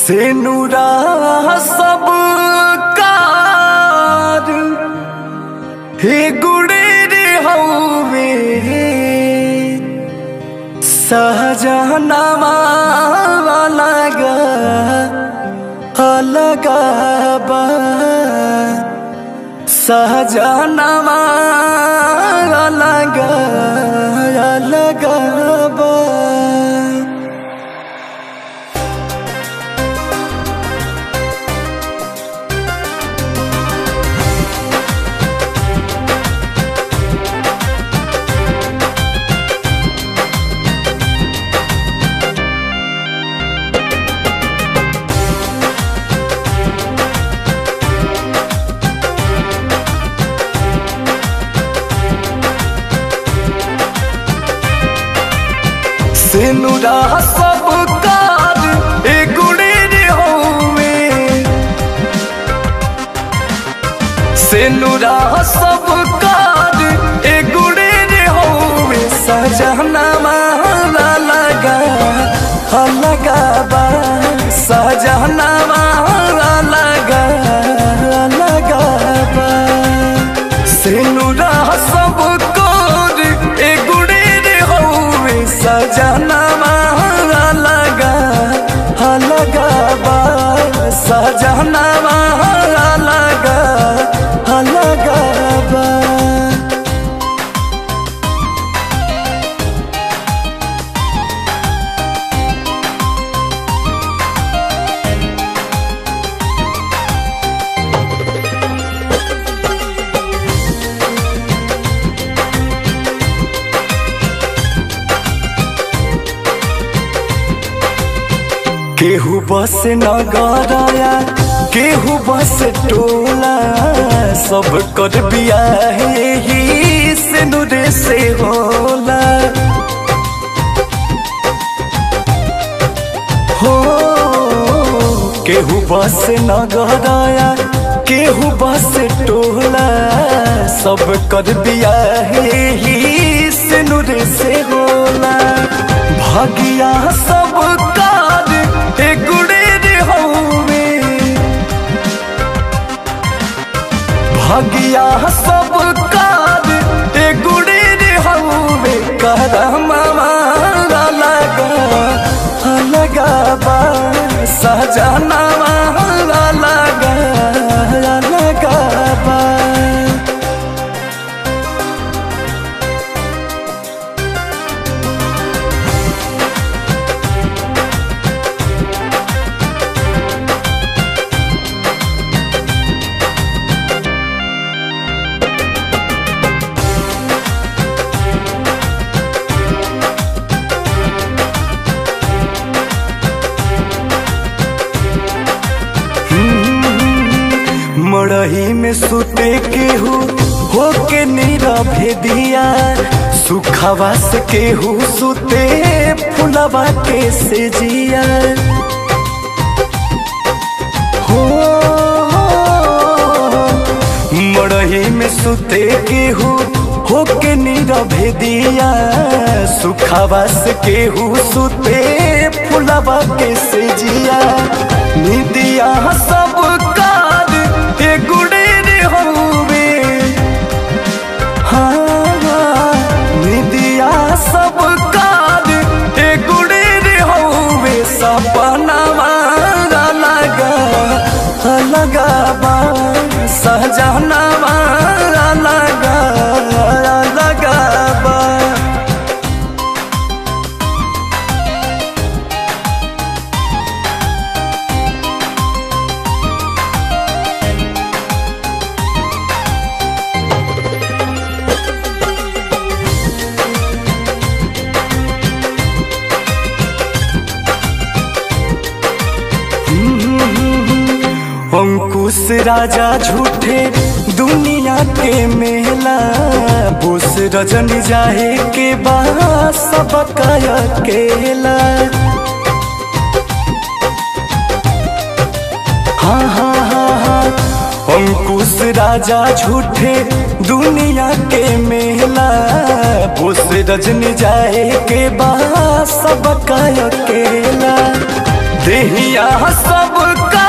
से नूरा सब कार हे गुड़े रे हवे सहजनामा अलग अलग बा सहजनामा अलग अलग बा सेनुरा सब कार ए गुड़े रे होवे सेनुरा सब कार ए गुड़े रे होवे सजना माला लगा लगा बा सजना माला लगा लगा बा सेनुरा सब कार ए गुड़े रे होवे सजना माला लगा लगा बा सजना माला लगा लगा बा केहू बस नगराया केहू बस टोला सब कर बियाह ही से नुरे से होला हो केहू बस नगराया केहू बस टोला सब कर बियाह ही से नुरे से होला भागिया सब कार ए गुड़े रे हवे भागिया सब कार ए गुड़े रे हवे करमा लगा लगा बा सजना लगा लगा बा मड़ही में सुते केहू होके नीरभे दिया सुखवा से केहू सुते फुलवा के से जिया हो मड़ही में सुते केहू होके नीरभे दिया सुखवा से केहू सुते फुलवा के से जिया निदिया सब कार ए गुड़े रे होवे हाँ निदिया सब कार ए गुड़े रे होवे सपना लगा लगा बा सहजना लगा लगा बा अंकुश राजा झूठे दुनिया के मेला बोस रजन जाए के बाद सब अकेला हाँ हाँ हाँ हाँ अंकुश राजा झूठे दुनिया के मेला बोस रजनी जाए के बाद सब अकेला देहिया सब का